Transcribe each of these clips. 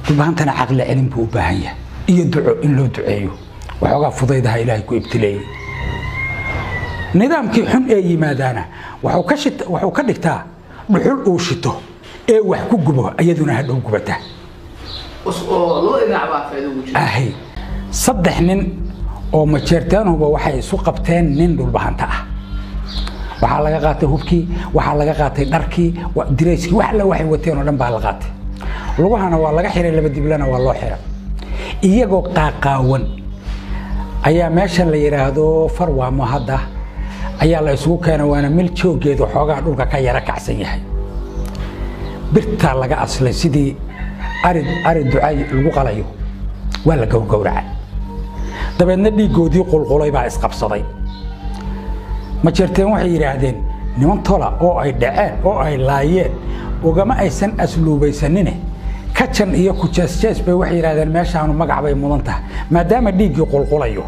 dhulbahantana caqli celin buu u baahan yahay iyo duco in loo duceeyo waxoogaa fudaydaha ilaahay ku ibtileeyey nidaamkii xun ee yimaadaana waxuu ka shit- waxuu ka dhigtaa dhuxul uu shito ee wax ku gubo iyaduna hadhow gubata Us- oo laba dhinac baa faa'iido ugu jira ahay saddex nin oo majeerteenhuba waxay isu qabteen nin dhulbahanta ah waxaa laga qaatay hubkii waxaa laga qaatay dharkii wa- dirayskii wax alla waxay wateen oo dhan baa la qaatay lugahana waa laga xiray laba diblana waa loo xiray iyagoo qaaqaawan ayaa meesha la yidhaahdo farwaamo hadda ayaa la isugu keena waana mil jooggeedu xoogaa dhulka ka yara kacsan yahay birtaa laga aslay sidii ari ari ducay lagu qalayo waa la gowgowracay dabeedna dhiiggoodii qulqulay baa isqabsaday ma jirteen waxay yidhaahdeen niman tola oo ay dhaceen oo ay laayeen ugama aysan asluubaysanine kajan iyo kujeesjees bay waxay yidhahdeen meeshaanu magac bay mudan tahay maadaama dhiiggii qulqulayo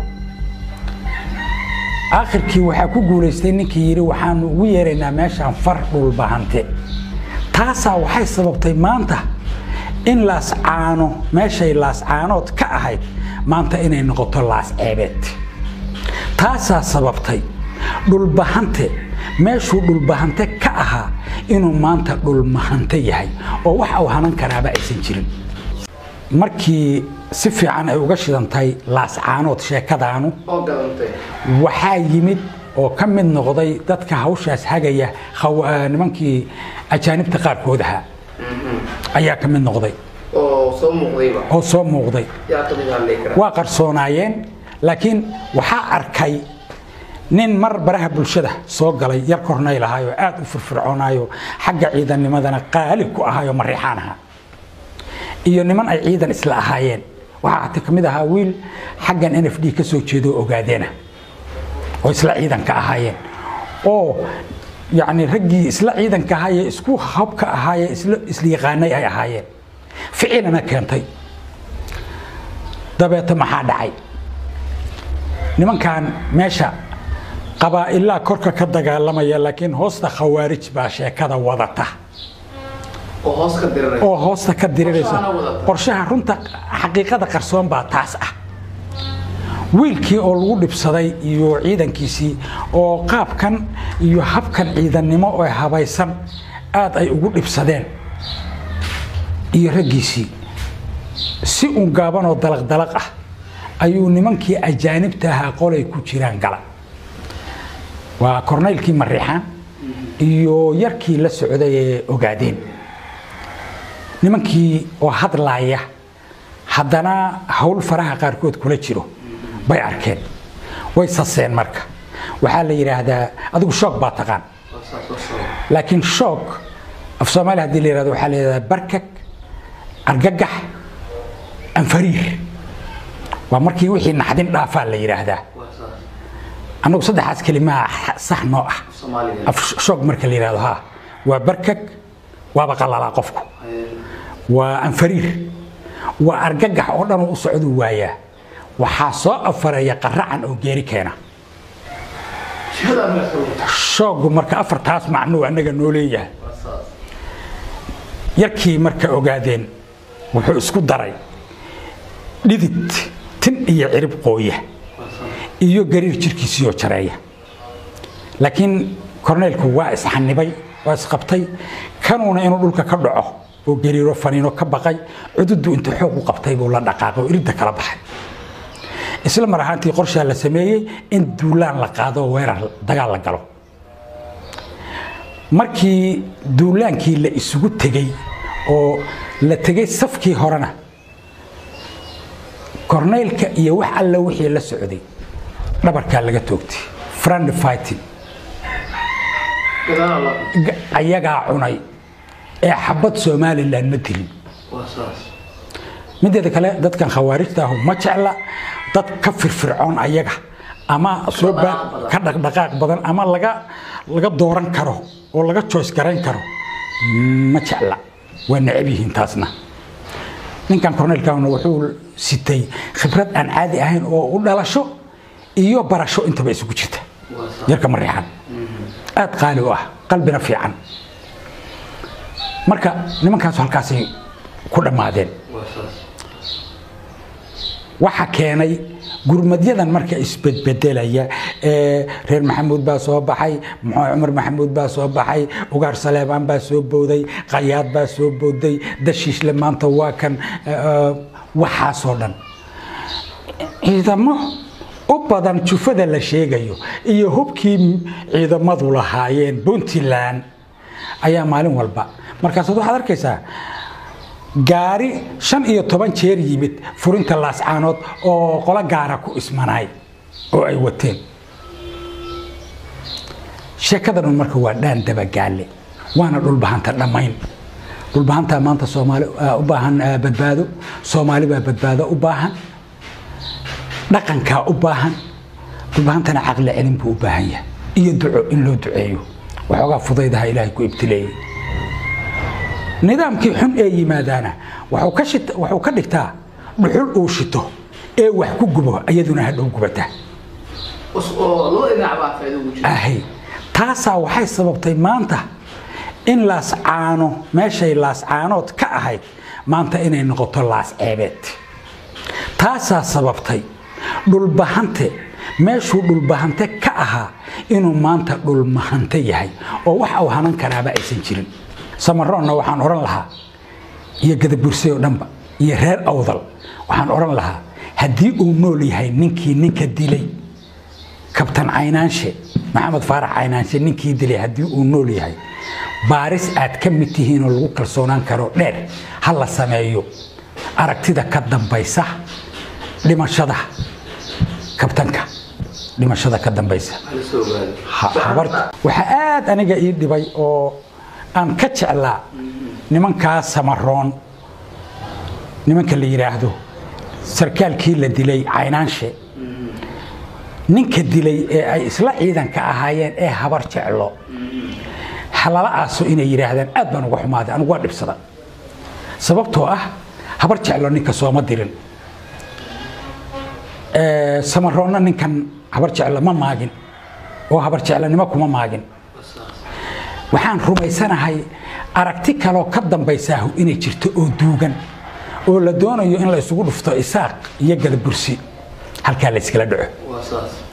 aakhirkii waxaa ku guulaystay ninkii yidhi waxaanu ugu yeeraynaa meeshaan far dhulbahante taasaa waxay sababtay maanta in laascaano meeshay laascaanood ka ahayd maanta inay noqoto laas ceebeed taasaa sababtay dhulbahante meeshuu dhulbahante ka ahaa inuu maanta dhulmahante yahay oo wax uu hanan karaaba aysan jirin markii si fiican ay uga shidantahay laascaanood sheekadaanu oo gadantay waxaa yimid oo ka mid noqday dadka hawshaas hagaya khaw- eh, nimankii ajaanibta qaarkood ahaa ayaa ka mid noqday oo soo muuqdayba oo soo muuqday yaa ka mid hadlay kara waa qarsoonaayeen laakiin waxaa arkay nin mar baraha bulshada soo galay yar kornayl ahaayoo aad u firfircoonaayo xagga ciidannimadana qaalib ku ahaayo mariixaan ahaa iyo niman ay ciidan isla ahaayeen waxaa hata ka mid ahaa wiil xaggan n f d ka soo jeedo ogaadeena oo isla ciidanka ahaayeen oo yacni raggii isla ciidanka ahaayee isku habka ahaayee isla isla yaqaanay ay ahaayeen ficilana keentay dabeeta maxaa dhacay nimankan meesha qabaa'ilaa korka ka dagaalamaya laakiin hoosta khawaarij baa sheekada wadata oo hoos ka diriray oo hoosta ka diriraysa Qorshahana wadata. qorshaha runta xaqiiqada qarsoon baa taas ah wiilkii oo lagu dhibsaday iyo ciidankiisii oo qaabkan iyo habkan ciidannimo oo habaysan aad ay ugu dhibsadeen iyo raggiisii si uun gaaban oo dalaq-dalaq ah ayuu nimankii ajaanibta ahaa qolay ku jiraan gala waa kornaylkii mariixaan iyo yarkii la socday ee ogaadeen nimankii oo hadlaaya haddana hawl faraha qaarkood kula jiro bay arkeen way saseen marka waxaa la yidhaahdaa adigu shoog baa taqaan Waa saas oo soo laakiin shoog af soomaali haddii la yidhahdo waxaa la yidhahdaa barkag argagax anfariir waa markii wixii naxdin dhaafaa la yidhaahdaa waa saas annagu saddexaas kelimaa sax noo ah Soomaaliga af shoog marka la yidhahdo ha waa barkag waaba qalalaa qofku waa anfariir waa argagax oo dhan oo u socduu waayaa waxaa soo afareeya qaracan oo geeri keena shada ma soo shooggu marka afartaas macnuu annaga noo leeyahay waa saas yarkii marka ogaadeen wuxuu isku daray dhidid tin iyo cirib qooya waa saas iyo gariir jirkiisiioo jareeya laakiin korneylku waa isxanibay waa isqabtay kanuuna inuu dhulka ka dhaco oo gariiro faniino ka baqay cududu inta xoog u qabtay buu la dhaqaaqay oo iridda kala baxay isla mar ahaantii qorshaa la sameeyey in duulaan la qaado oo weerar dagaal la galo markii duulaankii la isugu tegey oo la tegey safkii horena korneylka iyo wax alla wixii la socday dhabarkaa laga toogtay friend fighting gadaal la Ga- ayagaa cunay ee xabad somalilan ma dilin waa saas mideeda kale dadkan khawaarijta ahu ma jecla dad ka firfircoon ayaga ama soo ba- dhaqdhaqaaq ka dhaqdhaqaaq badan ama laga laga dooran karo oo laga choice garayn karo ma jecla waa necab yihiin taasna ninkan korneylkaana wuxuu sitay khibrad aan caadi ahayn oo u dhalasho iyo barasho intaba isugu jirta waa saas yarka mariixan aad qaali u ah qalbina fiican marka nimankaasu halkaasay ku dhammaadeen waa saas waxa keenay gurmadyadan marka isbedbedelaya ee reer maxamuud baa soo baxay muxuu cumar maxamuud baa soo baxay ugaar saleebaan baa soo booday qayaad baa soo booday dashiishle maanta waa kan eh, waxaasoo dhan ciidamo u badan jufada la sheegayo iyo hubkii ciidamadu lahaayeen puntland ayaa maalin walba markaasaad waxaad arkaysaa gaari shan iyo toban jeer yimid furinta laascaanood oo qolo gaara ku ismanaay oo ay wateen sheekada dhan marka waa dhaan dabagaale waana dhulbahanta dhammayn dhulbahantaa maanta soomaali ah, u baahan ah, badbaado soomaali baa badbaado u baahan dhaqankaa u baahan dhulbahantana caqli celin buu u baahan yahay iyo duco in loo duceeyo waxoogaa fudaydaha ilaahay ku ibtileeyey nidaamkii xun ee yimaadaana wuxuu ka shit- wuxuu ka dhigtaa dhuxul uu shito ee wax ku gubo iyaduna hadhow gubata Us- oo laba dhinac baa faa'iido ugu jira ahay taasaa waxay sababtay maanta in laascaano meeshay laascaanood ka ahayd maanta inay noqoto laas ceebeed taasaa sababtay dhulbahante meeshuu dhulbahante ka ahaa inuu maanta dhulmahante yahay oo wax uu hanan karaaba aysan jirin samaroonna waxaan odhan lahaa iyo gadabursay oo dhanba iyo reer awdal waxaan odhan lahaa haddii uu nool yahay ninkii ninka dilay kabtan caynaanshe maxamed faarax caynaanshe ninkii dilay haddii uu nool yahay baaris aad ka mid tihiinoo lagu kalsoonaan karo dheer ha la sameeyo aragtida ka dambaysa dhimashada kabtanka dhimashada ka dambaysa hala soo ogaado Ha- habar- waxaa aad aniga ii dhibay oo aan ka jeclaa nimankaa samaroon nimanka la yidhaahdo sarkaalkii la dilay caynaanshe ninka dilay ee ay isla ciidanka ahaayeen ee habar jeclo halala aaso inay yidhaahdaan aad baan uga xumaaday anigu waa dhibsada sababtoo ah habar jeclo ninka sooma dirin Ee, samaroonna ninkan habar jeclo ma maagin oo habar jeclanimo kuma maagin waa saas waxaan rumaysanahay aragti kaloo ka dambaysaahu inay jirto oo duugan oo la doonayo in la isugu dhufto isaaq iyo gadabursi halkaa la iskala dhaco waa saas